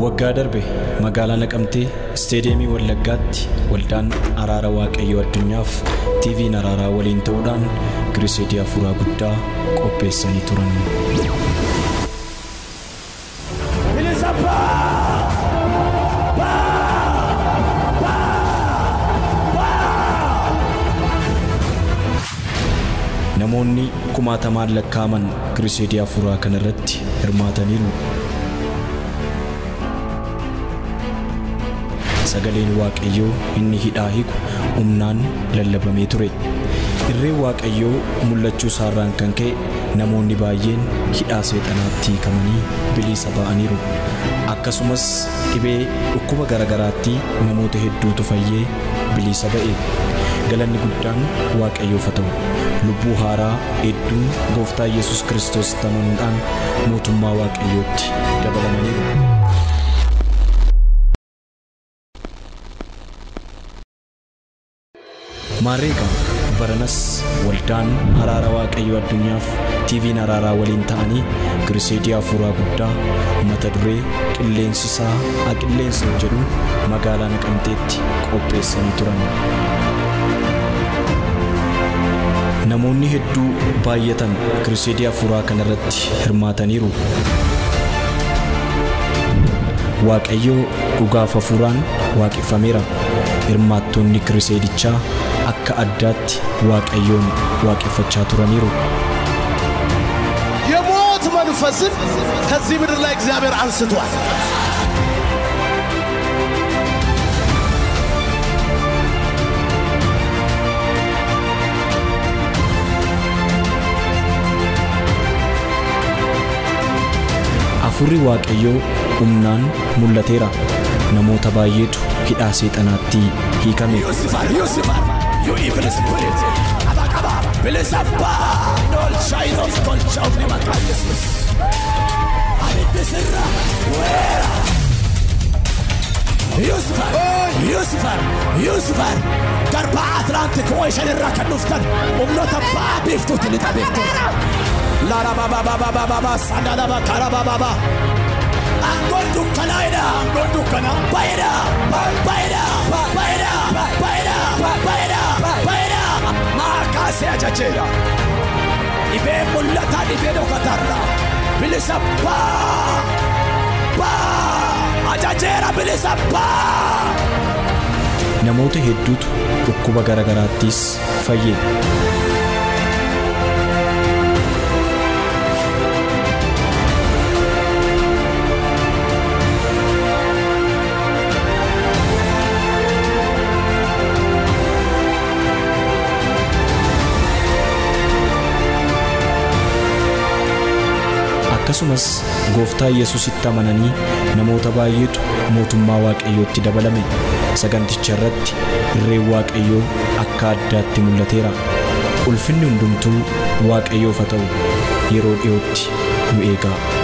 Waggaa darbe magaalaa Naqamtee isteediyeemii Wallaggaatti waldaan araara waaqayyoo addunyaaf TV'n araaraa waliin ta'uudhaan giriseedii afuuraa guddaa qopheessanii turan. Namoonni kumaatamaan lakkaa'aman giriseedii afuuraa kanarratti hirmaataniiru. sagaleen waaqayyoo inni hidhaa hiiku humnaan lallabamee ture irreen waaqayyoo mul'achuu isaarraan kan ka'e namoonni baay'een hidhaa seexanaatti hiikamanii bilisa ba'aniiru akkasumas dhibee dhukkuba garagaraatti namoota hedduutu fayyee bilisa ba'e galanni guddaan waaqayyoof haa ta'u lubbuu haaraa hedduun gooftaa yesus kiristoos amanuudhaan mootummaa waaqayyootti dabalamaniiru. Maarreeqa baranas waldaan araara waaqayyoo addunyaaf TV'n araaraa waliin ta'anii giriseedii afuuraa guddaa mata duree qilleensi isaa haa qilleensa jedhu magaalaa naqamteetti qopheessanii turan. Namoonni hedduu baay'atan giriseedii afuuraa kanarratti hirmaataniiru. Waaqayyoo dhugaaf afuuraan waaqeffameera. Hirmaattoonni giriseedichaa akka addaatti waaqayyoon waaqeffachaa turaniiru. የሞት መንፈስን ከዚህ ምድር ላይ እግዚአብሔር አንስቷል። Afurri waaqayyoo humnaan mul'ateera. Namoota baay'eetu hidhaa seexanaatti hiikame. ዩሲፈር ዩሲፈር ዩ ኢቪል ስፒሪት አባቀባ ብልሰባ ኖልሻይኖፍ ኮልቻውን ይመጣ ኢየሱስ አቤትስራ ወራ ዩሲፈር ዩሲፈር ዩሲፈር ገርባ አትላንቲክ ኦሽን irraa kan dhuftan humnoota ba'aa beeftuuti lixa beeftuudha laarabababababaaba sandalaba karabababa Angol dukkanaa'edha angol dukkanaa baay'eedha baay'eedha baay'eedha baay'eedha baay'eedha baay'eedha maakaasee ajajeera dhibee mul'ataa dhibee dhokatarra bilisa baa baa ajajeera bilisa baa. Namoota hedduutu dhukkuba garagaraattis fayye. akkasumas gooftaa yesusitti amananii namoota baay'eetu mootummaa waaqayyootti dabalame saganticha irratti irreen waaqayyoo akka addaatti mul'ateera ulfinni hundumtuu waaqayyoof haa ta'u yeroo dhiyootti nu eegaa.